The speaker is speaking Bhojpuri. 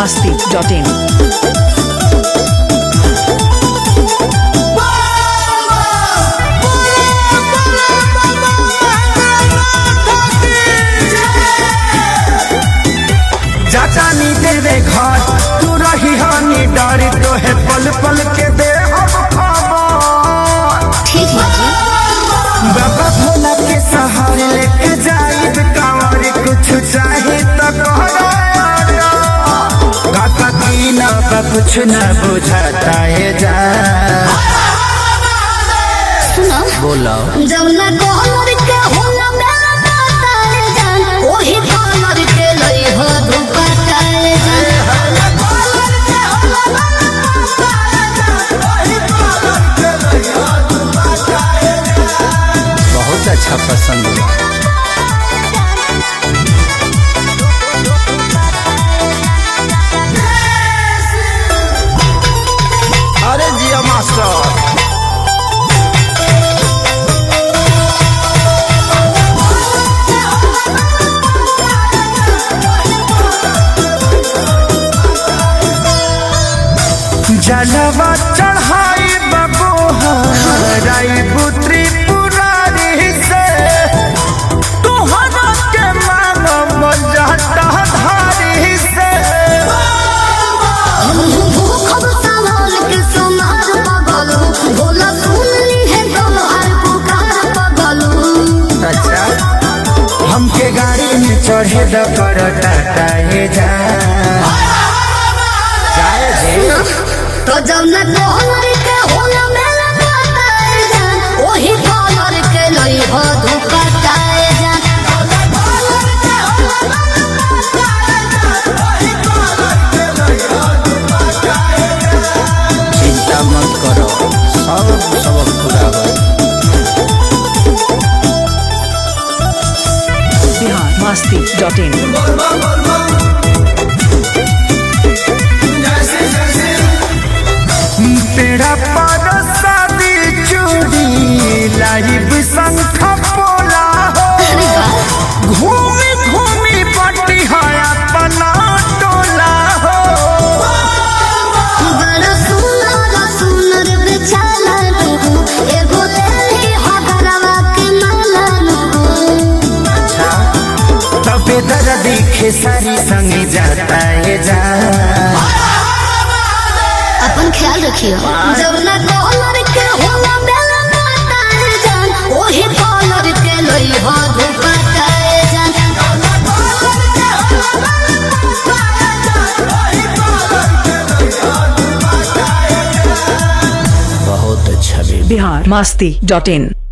masti.in. जानी देवे घर तू रही हानि डर तो है पल पल के दे अब खबर ठीक है जी बाबा भोला के सहारे लेके जाई कांवर कुछ चाहे तो कहरा काका की ना बा कुछ ना बुझाता है जा सुनो बोलो जब ना डॉलर के होला मेरा ताताए जान ओही डॉलर के लई हो दुपट्टाए जान बहुत अच्छा पसंद हुआ अरे जिया मास्टर जलवा चढ़ाई बबू हराई पुत्री पुरारी से तुहरा के मानो जाता धारी से हम भूखब सवाल के सुनार पगलू बोला सुन ली है तुम्हार पुकार पगलू अच्छा हमके गाड़ी में चढ़े द कर टाटा ये जा जाए जे तो जब ना डॉलर के होला मेरा ताताए जान ओही डॉलर के लई हो दुपट्टाए जान चिंता मत करो सब सबक पूरा हो Bihar masti.in. तेरा पर शादी चूड़ी लाइव संख पोला हो अरे वाह घूमी घूमी पट्टी है अपना टोला हो बड़ा सुंदर सुंदर बेचारा नुगु एगो लेली हगरवा के माला नुगु अच्छा तबे दर्दी खेसारी संग जाता है जा अपन ख्याल रखियो जब ना डॉलर के होला मेला माताए जान ओही डॉलर के लई हो दुपट्टाए जान बहुत अच्छा बेबी Bihar masti.in.